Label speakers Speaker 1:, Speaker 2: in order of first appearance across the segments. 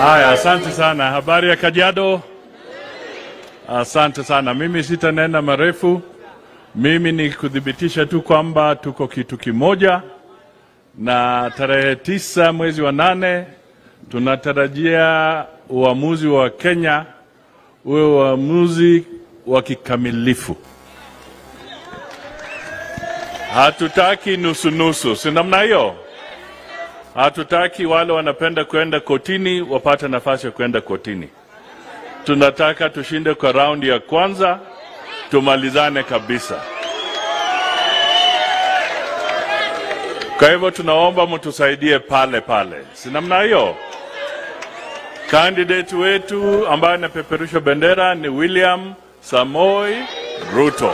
Speaker 1: Haya, asante sana. Habari ya Kajiado? Asante sana. Mimi sitanena marefu. Mimi ni kuthibitisha tu kwamba tuko kitu kimoja, na tarehe tisa mwezi wa nane tunatarajia uamuzi wa Kenya uwe uamuzi wa kikamilifu. Hatutaki nusu-nusu, si namna hiyo? Hatutaki wale wanapenda kwenda kotini wapate nafasi ya kwenda kotini. Tunataka tushinde kwa raundi ya kwanza, tumalizane kabisa. Kwa hivyo tunaomba mtusaidie pale pale, si namna hiyo? Candidate wetu ambaye anapeperusha bendera ni William Samoi Ruto,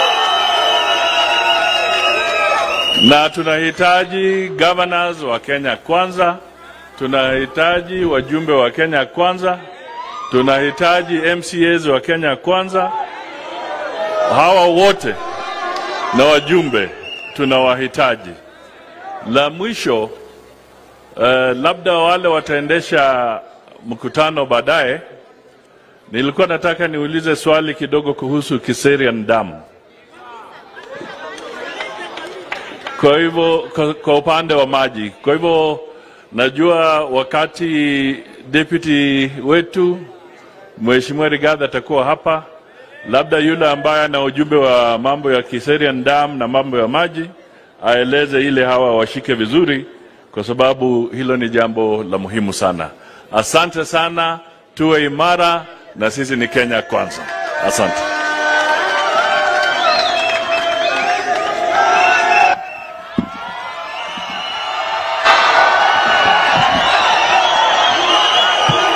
Speaker 1: na tunahitaji governors wa Kenya kwanza, tunahitaji wajumbe wa Kenya kwanza, tunahitaji MCAs wa Kenya kwanza. Hawa wote na wajumbe tunawahitaji. La mwisho uh, labda wale wataendesha mkutano baadaye, nilikuwa nataka niulize swali kidogo kuhusu Kiserian Dam. Kwa hivyo kwa, kwa upande wa maji, kwa hivyo najua wakati deputy wetu Mheshimiwa Rigathi atakuwa hapa, labda yule ambaye ana ujumbe wa mambo ya Kiserian Dam na mambo ya maji aeleze ile hawa washike vizuri, kwa sababu hilo ni jambo la muhimu sana. Asante sana, tuwe imara na sisi ni Kenya kwanza. Asante.